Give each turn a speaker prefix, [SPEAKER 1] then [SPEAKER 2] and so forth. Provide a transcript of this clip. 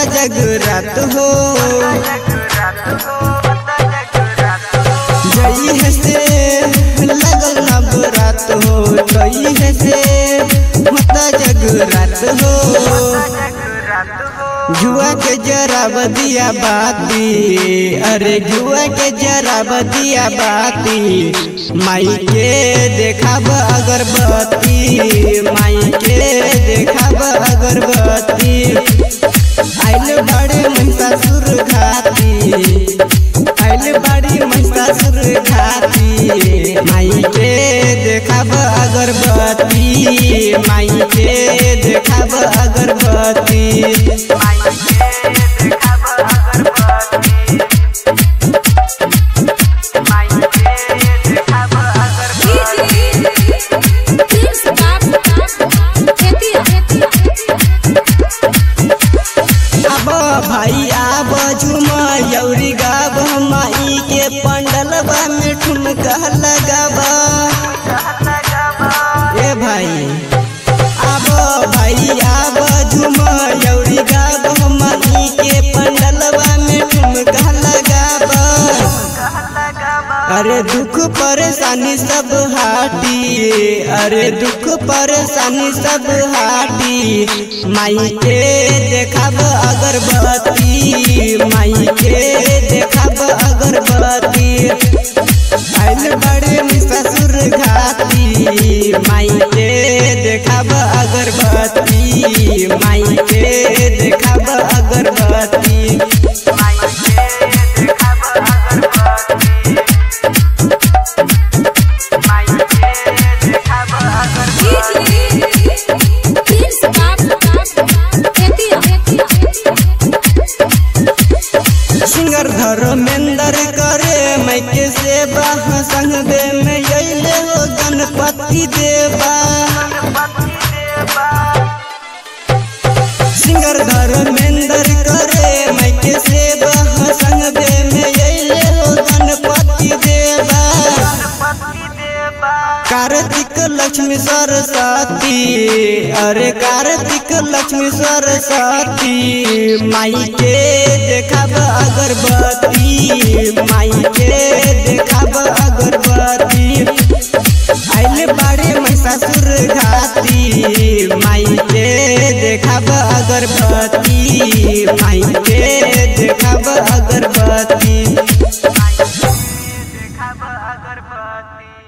[SPEAKER 1] जगरात हो जई है से लगल नवरात हो जई है से होता जगरात हो जुआ के जरा बदिया बाती अरे जुआ के जरा बदिया बाती माई के देखाब अगरबत्ती माई के देखाब अगरबत्ती आइल बड़े महिषासुर घाती आइल बड़ी महिषासुर घाती माई के देखाब अगरबत्ती माई के देखाब अगरबत्ती अब भाई आब झुम यौरी गाब माई के पंडलबा में ठुमका लगाबा ए भाई आब भाई आब झुम यौरी गाब माई के पंडलबा में ठुमका लगाबा अरे दुख परेशानी सब हाटी अरे दुख परेशानी सब हाटी माई के देखाब अगरबत्ती माई के देखाब अगरबत्ती आइल बड़े ससुर घाती माई के देखाब अगरबत्ती माई के देखाब अगरबत्ती सिंगर धर्मेंद्र करे मैं के सेवा संगबे में अइले हो गणपति देवा सिंगर धर्मेंद्र करे मैं के सेवा संगबे में अइले हो गणपति देवा कार्तिक लक्ष्मी सरस्वती अरे कार्तिक लक्ष्मी सरस्वती माई के देखाब अगरबत्ती माई के देखाब अगरबत्ती आइल बाड़े महिषासुर घाती माई के देखाब अगरबत्ती माई के देखाब अगरबत्ती
[SPEAKER 2] देखा अगरबत्ती